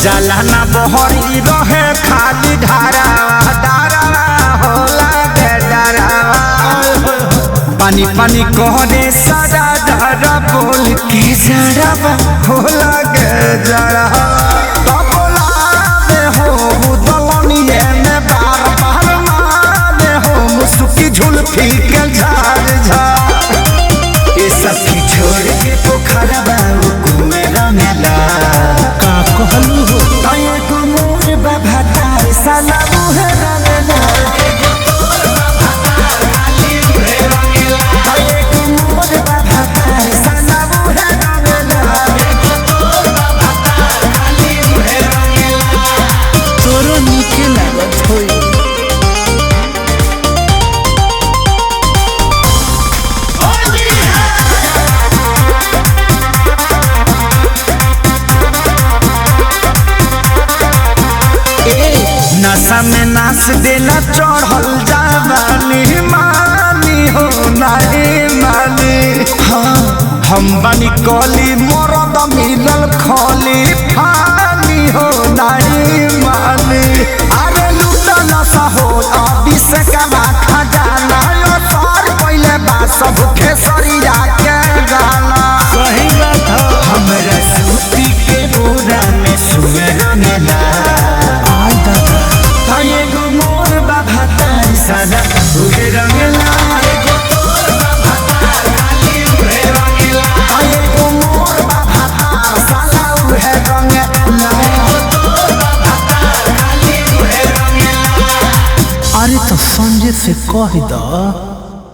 जाला ना बहरी रहे खाली धारावा धारावा होला के डरावा पानी पानी कहने सारा धारा बोल के जरावा होला के जरावा तबला में हो दलनिए में बार बार माने हो मुसुकी झुलफी के झाड़ झाड़ ये सब की छोड़ के पोखरा बाबू कुमेरा मेला का कहलू हो तये को मोर बाबा तार साला मुहे रंगना तये को मोर बाबा तार साला मुहे रंगना तोरो नीके लागत होई नशा में नाच देला चढ़ल जावानी मानी हो नहीं मानी हाँ हम बनी कली मरद मिलल खली फानी हो नहीं मानी अरे लूटा नशा हो अभी से कमा खजाना यो सर पहले बा सब खेसरिया के गाना सही बात हो हमरा सूती के बोरा में सुअर मेला आई दादा तये गो मोर बाबा तार सादा उहे रंगला तये गो मोर बाबा तार साला उहे रंगला अरे तो संजय से कह द